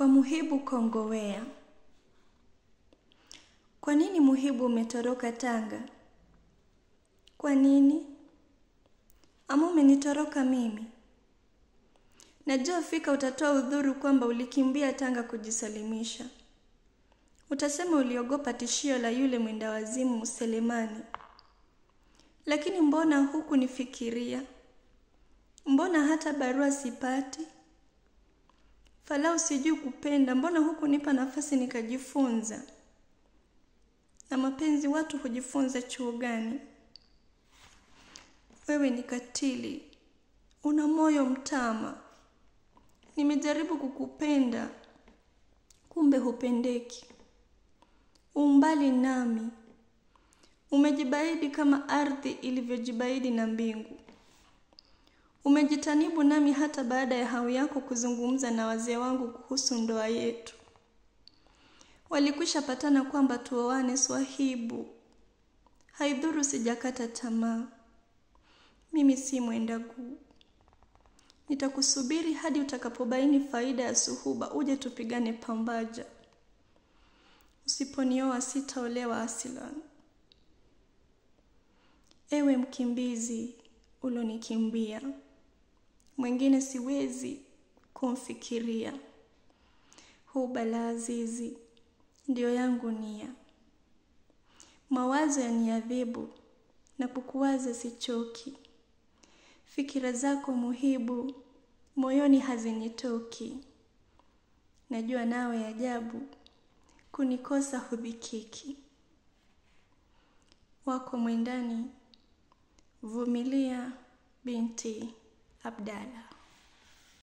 Kwa Muhibu Kongowea. Kwa nini Muhibu umetoroka Tanga? Kwa nini? Ama umenitoroka mimi? Najua fika utatoa udhuru kwamba ulikimbia Tanga kujisalimisha. Utasema uliogopa tishio la yule mwenda wazimu Selemani. Lakini mbona huku nifikiria? Mbona hata barua sipati? Falau sijui kupenda, mbona huku nipa nafasi nikajifunza? Na mapenzi watu hujifunza chuo gani? Wewe ni katili, una moyo mtama. Nimejaribu kukupenda, kumbe hupendeki. Umbali nami, umejibaidi kama ardhi ilivyojibaidi na mbingu. Umejitanibu nami hata baada ya hau yako kuzungumza na wazee wangu kuhusu ndoa yetu. Walikwisha patana kwamba tuoane Swahibu. Haidhuru sijakata tamaa. Mimi si mwenda guu. Nitakusubiri hadi utakapobaini faida ya suhuba uje tupigane pambaja. Usiponioa sitaolewa asilan. Ewe mkimbizi ulonikimbia. Mwingine siwezi kumfikiria. Huba la azizi ndio yangu nia. Mawazo yaniadhibu na kukuwaza sichoki. Fikira zako Muhibu moyoni hazinitoki. Najua nawe ajabu kunikosa hudhikiki. Wako mwendani Vumilia binti Abdalla.